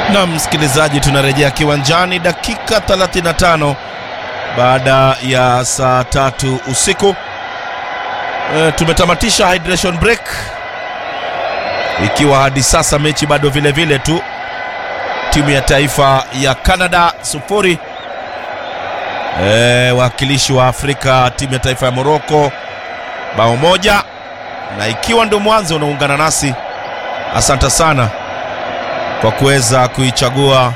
Na msikilizaji, tunarejea kiwanjani dakika 35 baada ya saa tatu usiku. E, tumetamatisha hydration break ikiwa hadi sasa mechi bado vile vile tu, timu ya taifa ya Canada sufuri, e, wakilishi wa Afrika timu ya taifa ya Morocco bao moja, na ikiwa ndio mwanzo unaungana nasi, asante sana kwa kuweza kuichagua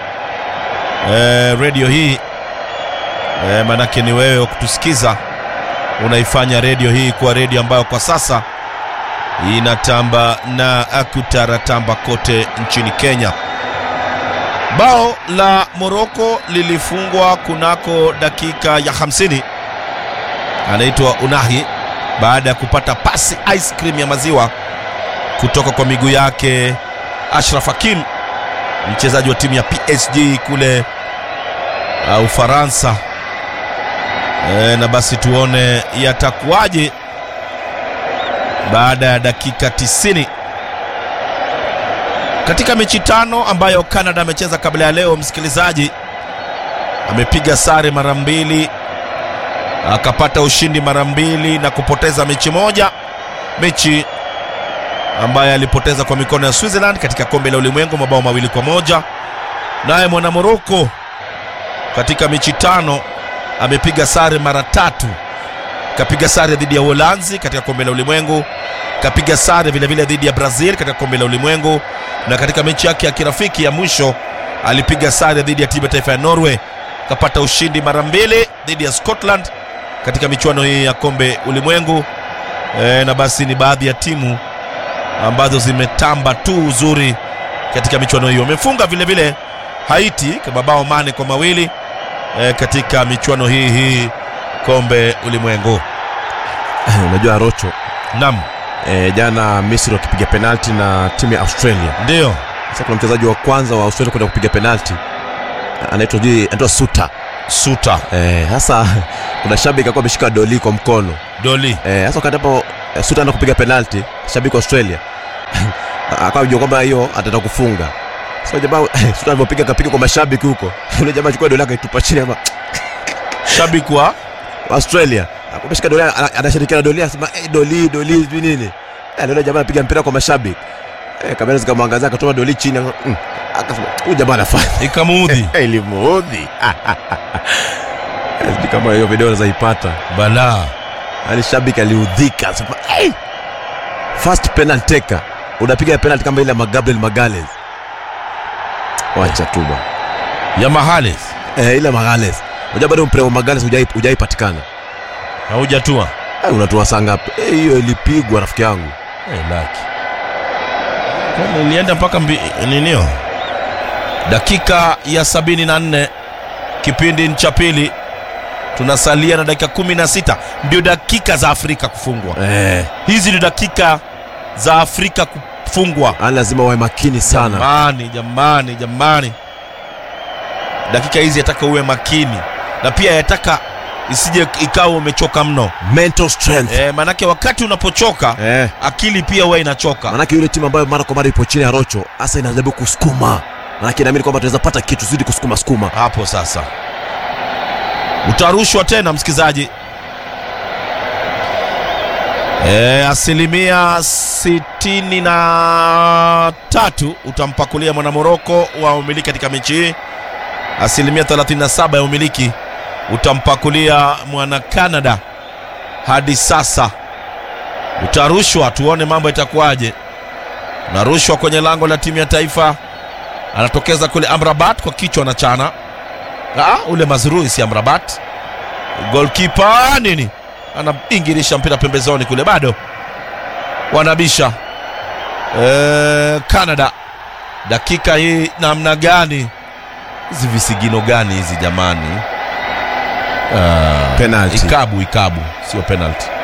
e, redio hii e, manake ni wewe wa kutusikiza, unaifanya redio hii kuwa redio ambayo kwa sasa inatamba na akutaratamba kote nchini Kenya. Bao la Moroko lilifungwa kunako dakika ya 50, anaitwa Unahi baada ya kupata pasi ice cream ya maziwa kutoka kwa miguu yake Ashraf Hakimi mchezaji wa timu ya PSG kule uh, Ufaransa. E, na basi tuone yatakuwaje baada ya dakika 90 katika mechi tano ambayo Canada amecheza kabla ya leo. Msikilizaji, amepiga sare mara mbili, akapata ushindi mara mbili na kupoteza mechi moja, mechi ambaye alipoteza kwa mikono ya Switzerland katika kombe la ulimwengu mabao mawili kwa moja. Naye mwana Moroko katika mechi tano amepiga sare mara tatu, kapiga sare dhidi ya Uholanzi katika kombe la ulimwengu, kapiga sare vilevile dhidi ya Brazil katika kombe la ulimwengu, na katika mechi yake ya kirafiki ya mwisho alipiga sare dhidi ya timu ya taifa ya Norway, kapata ushindi mara mbili dhidi ya Scotland katika michuano hii ya kombe ulimwengu. E, na basi ni baadhi ya timu ambazo zimetamba tu uzuri katika michuano hiyo. Wamefunga vile vile Haiti kwa mabao mane kwa mawili e, katika michuano hii hii kombe ulimwengu. Unajua Rocho, Naam, e, jana Misri wakipiga penalti na timu ya Australia. ndio Sasa kuna mchezaji wa kwanza wa Australia kwenda kupiga penalti anaitwa sijui anaitwa Suta. Suta Eh, sasa kuna shabiki alikuwa ameshika doli kwa mkono. Doli Eh, sasa wakati hapo eh, Suta anaenda kupiga penalti, shabiki wa Australia akawa anajua kwamba hiyo ataenda kufunga. Sasa jamaa Suta alipopiga akapiga kwa mashabiki huko. Yule jamaa achukua doli yake itupa chini ama shabiki wa Australia. Akashika doli ana- anashirikiana doli anasema eh, doli doli sijui nini. Eh, yule jamaa anapiga mpira kwa mashabiki. Eh, kamera zikamwangazia akatoa doli chini aka- mm, akasema huyu jamaa anafanya ikamuudhi Eh, ilimuudhi. Eh, sijui kama hiyo video unaweza ipata. balaa. Yaani shabiki aliudhika sema hey! First penalty taker. Unapiga penalty kama ile ya Gabriel Magales. Wacha tu bwana. ya Mahales Eh, ile Magales. Unajua bado mpira wa Magales hujai hujaipatikana. haujatua Eh, unatoa saa ngapi? Eh, hiyo ilipigwa rafiki yangu. Eh, laki Kwani ilienda mpaka mbi, ninio dakika ya sabini na nne kipindi cha pili tunasalia na dakika kumi na sita ndio dakika za Afrika kufungwa. Eh, Hizi ndio dakika za Afrika kufungwa. yani lazima wawe makini sana. Jamani, jamani, jamani, dakika hizi yataka uwe makini na pia yataka isije ikawa umechoka mno Mental strength. e, manake wakati unapochoka Eh, akili pia huwa inachoka. manake yule timu ambayo mara kwa mara ipo chini ya Rocho, hasa inajaribu kusukuma. Manake inaamini kwamba tunaweza pata kitu zidi kusukuma sukuma. hapo sasa utarushwa tena msikilizaji e, asilimia sitini na tatu utampakulia mwanamoroko wa umiliki katika mechi hii asilimia 37 ya umiliki utampakulia mwana canada hadi sasa utarushwa tuone mambo itakuwaje unarushwa kwenye lango la timu ya taifa anatokeza kule amrabat kwa kichwa na chana Ah, ule mazrui si amrabat golkipa nini anaingirisha mpira pembezoni kule bado wanabisha e, canada dakika hii namna gani hizi visigino gani hizi jamani Ah, Penalty. ikabu ikabu sio penalty